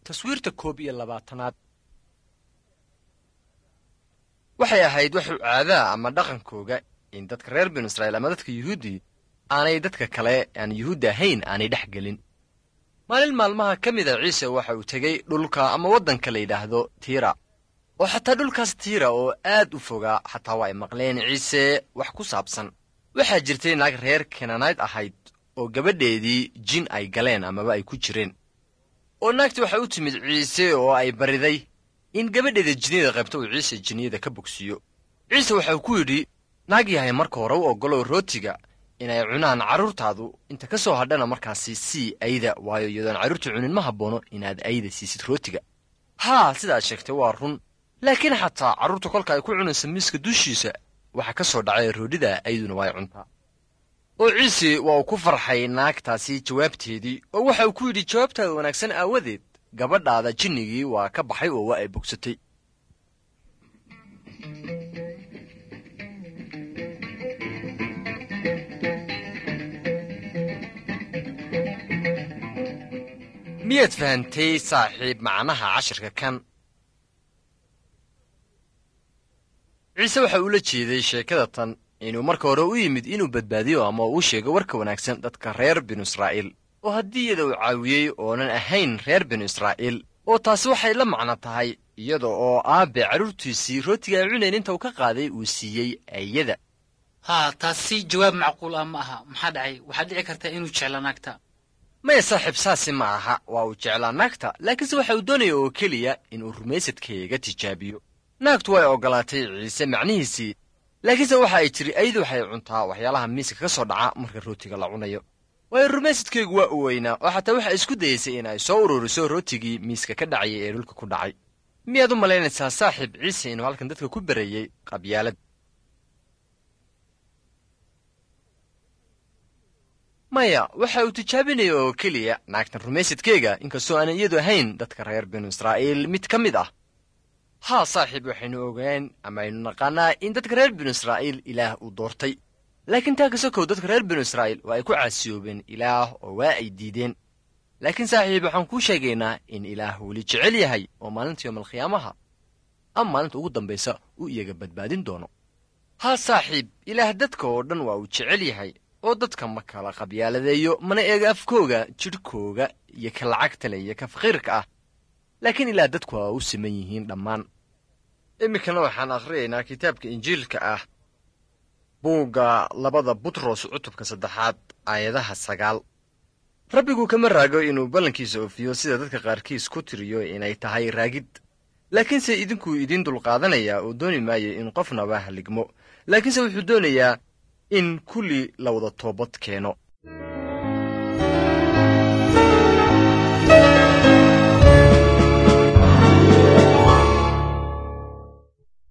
taswiirta koob iyo labaatanaad waxay ahayd waxu caadaa ama dhaqankooga in dadka reer binu israa'iil ama dadka yuhuuddii aanay dadka kale aan yuhuudda ahayn aanay dhex gelin maalin maalmaha ka mida ciise waxa uu tegey dhulka ama waddanka la yidhaahdo tiira oo xataa dhulkaas tiira oo aad u fogaa xataa waa ay maqleen ciise wax ku saabsan waxaa jirtay naag reer kenanayd ahayd oo gabadheedii jin ay galeen amaba ay ku jireen oo naagtii waxay u timid ciise oo ay bariday in gabadheeda jinniyada qaybta uu ciise jinniyada ka bogsiiyo ciise waxau ku yidhi naag yahay marka hore u oggolow rootiga inay cunaan carruurtaadu inta ka soo hadhana markaasi sii ayda waayo iyadoon carruurta cunin ma habboono inaad ayda siisid rootiga haa sidaad sheegtay waa run laakiin xataa carruurta kolka ay ku cunaysa miiska dushiisa waxaa ka soo dhacay roodhida ayduna way cuntaa oo ciise waa uu ku farxay naagtaasi jawaabteedii oo waxa uu ku yidhi jawaabtaada wanaagsan aawadeed gabadhaada jinnigii waa ka baxay oo waa ay bogsatay miyaad fahantay saaxiib macnaha cashirka kan ciise waxa uu la jeeday sheekada tan inuu marka hore u yimid inuu badbaadiyo ama uu sheego warka wanaagsan dadka reer binu israa'iil oo haddii iyada uu caawiyey oonan ahayn reer binu israa'iil oo taasi waxay la macno tahay iyada oo aabbe carruurtiisii rootiga ay cunayn inta uu ka qaaday uu siiyey ayada haa taasi jawaab macquul ah ma aha maxaa dhacay waxaad dhici kartaa inuu jecla naagta maya saaxiib saasi ma aha waa uu jeclaa naagta laakiinse waxa uu doonaya oo keliya inuu rumaysadkeega tijaabiyo naagtu way oggolaatay ciise macnihiisii laakiinse waxa ay tiri aydu waxay cuntaa waxyaalaha miiska ka soo dhaca marka rootiga la cunayo waayo rumaysadkeygu waa u weynaa oo xataa waxa isku dayaysay in ay soo ururiso rootigii miiska ka dhacayay ee dhulka ku dhacay miyaad u malaynaysaa saaxiib ciise inuu halkan dadka ku barayey qabyaalad maya waxa uu tijaabinaya oo keliya naagtan rumaysadkeyga inkastoo aanan iyadu ahayn dadka reer binu israa'iil mid ka mid ah haa saaxiib waxaynu ogaan ama aynu naqaanaa in dadka reer binu israa'iil ilaah uu doortay laakiin taa kasokow dadka reer binu israa'iil waa ay ku caasiyoobeen ilaah oo waa ay diideen laakiin saaxiib waxaan kuu sheegaynaa in ilaah weli jecel yahay oo maalinta yoomalkhiyaamaha ama maalinta ugu dambaysa uu iyaga badbaadin doono haa saaxiib ilaah dadka oo dhan waa uu jecel yahay oo dadka ma kala qabyaaladeeyo mana eega afkooga jidhkooga iyo ka lacagta leh iyo ka faqiirka ah laakiin ilaah dadku waa u siman yihiin dhammaan iminkana waxaan akhriyaynaa kitaabka injiilka ah buugga labada butros cutubka saddexaad aayadaha sagaal rabbigu kama raago inuu ballankiisa oofiyo sida dadka qaarkiis ku tiriyo inay tahay raagid laakiinse idinkuu idiin dulqaadanayaa oo dooni maayo in qofnaba haligmo laakiinse wuxuu doonayaa in kulli la wada toobad keeno